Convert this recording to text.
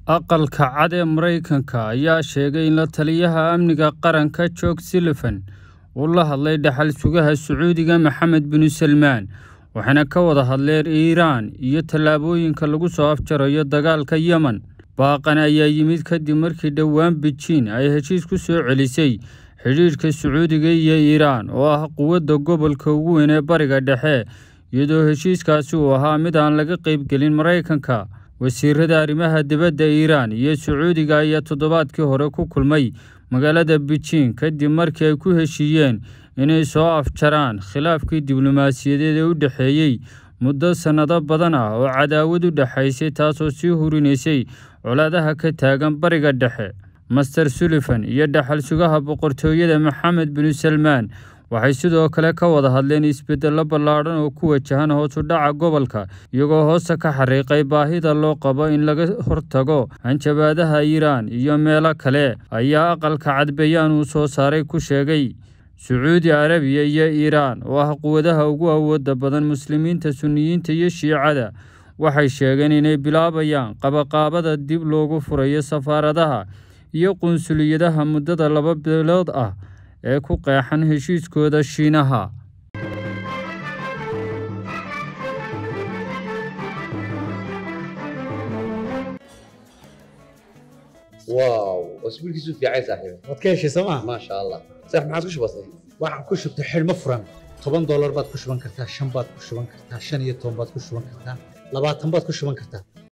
aqalka cad ee maraykanka ayaa sheegay in la taliyaha amniga qaranka jorge sullivan uu la hadlay dhaxal sugaha sacuudiga maxamed binu salmaan waxayna ka wada hadleen iiraan iyo tallaabooyinka lagu soo afjarayo dagaalka yemen baaqan ayaa yimid kadib markii dhowaan bejiin ay heshiis ku soo celisay xidhiidhka sacuudiga iyo iiraan oo ah quwadda gobolka ugu weyn ee bariga dhexe iyadoo heshiiskaasi uu ahaa mid aan laga qaybgelin maraykanka wasiirada arrimaha dibadda iiraan iyo sacuudiga ayaa toddobaadkii hore ku kulmay magaalada bejiin kadib markii ay ku heshiiyeen inay soo afjaraan khilaafkii diblomaasiyadeed ee u dhexeeyey muddo sannado badan ah oo cadaawad u dhexaysay taasoo sii hurinaysay colaadaha ka taagan bariga dhexe master sullivan iyo dhaxal sugaha boqortooyada maxamed binu salmaan waxay sidoo kale ka wada hadleen isbeddello ballaadhan oo ku wajahan hoos u dhaca gobolka iyagoo hoosta ka xariiqay baahida loo qabo in laga hortago hanjabaadaha iiraan iyo meelo kale ayaa aqalka cadbayaan uu soo saaray ku sheegay sacuudi carabiya iyo iiraan oo ah quwadaha ugu awooda badan muslimiinta sunniyiinta iyo shiicada waxay sheegeen inay bilaabayaan qabaqaabada dib loogu furayo safaaradaha iyo qunsuliyadaha muddada laba bilood ah ee ku qeexan heshiiskooda shiinaha واو اسبوعك في عايز صاحبي waad ka heshay sooma ما شاء الله صح ما عادش بسيط waxaan ku shubtay xidhmo furan toban doolar baad ku shuban kartaa shan baad ku shuban kartaa shan iyo toban baad ku shuban kartaa labaatan baad ku shuban kartaa